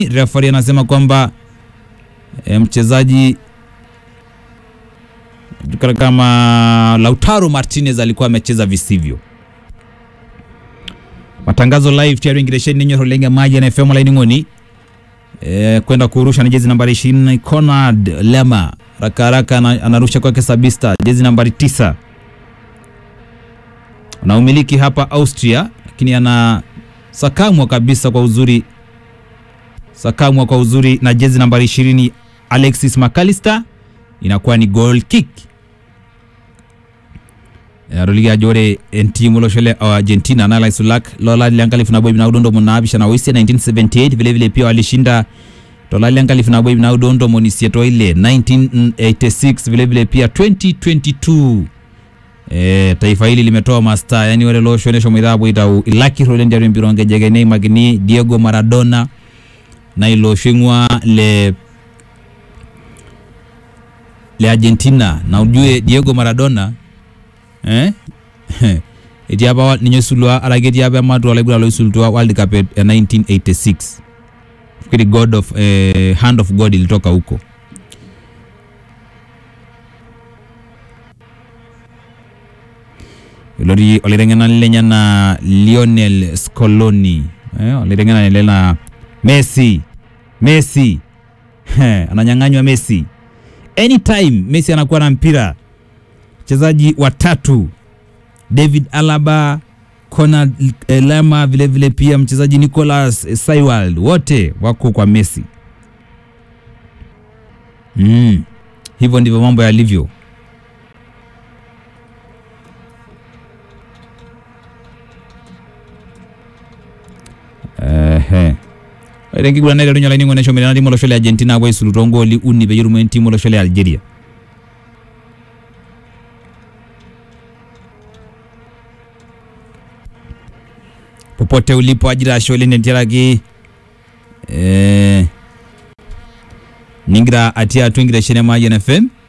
Referee anasema kwamba e, mchezaji julikana kama Lautaro Martinez alikuwa amecheza visivyo. Matangazo live tiaring giresheni ninyo rolenge maji na FM line ngoni e, kwenda kurusha na jezi nambari 20 Conrad Lema raka haraka ana- anarusha kwake Sabista jezi nambari tisa na umiliki hapa Austria, lakini ana sakamwa kabisa kwa uzuri, sakamwa kwa uzuri na jezi nambari 20 Alexis McAllister, inakuwa ni goal kick roliga jore entimu loshole wa Argentina na Lai Sulak lola liangalifu na boy na udondo mona abisha na wisi 1978 vile vile pia walishinda dola liangalifu na boy na udondo monisieto ile 1986 vile vile pia 2022 Eh, taifa hili limetoa masta yani wale loshonesho mwithabu itau ilaki rolendi ari mbironge jegene magini Diego Maradona na iloshingwa le le Argentina na ujue Diego Maradona eh eti apa ninyo sulwa alageti apa matu alagula lo sulwa World Cup ya 1986 fikiri God of eh, Hand of God ilitoka huko ilori oliteng'ena lenye na Lionel Scaloni eh, oliteng'ena lile na Messi Messi Heh, ananyang'anywa Messi anytime Messi anakuwa na mpira wachezaji watatu David Alaba Conrad eh, Lema vile vile pia mchezaji Nicolas eh, Saiwald wote wako kwa Messi mm. hivyo ndivyo mambo yalivyo ehe rengigura lero nyala ningo nesho mirana limolo shole Argentina bwe sulutongo li uni be yurumen timo lo shole Algeria popote ulipo ajira shole nentiraki eh ningira atia twingira shene maji na FM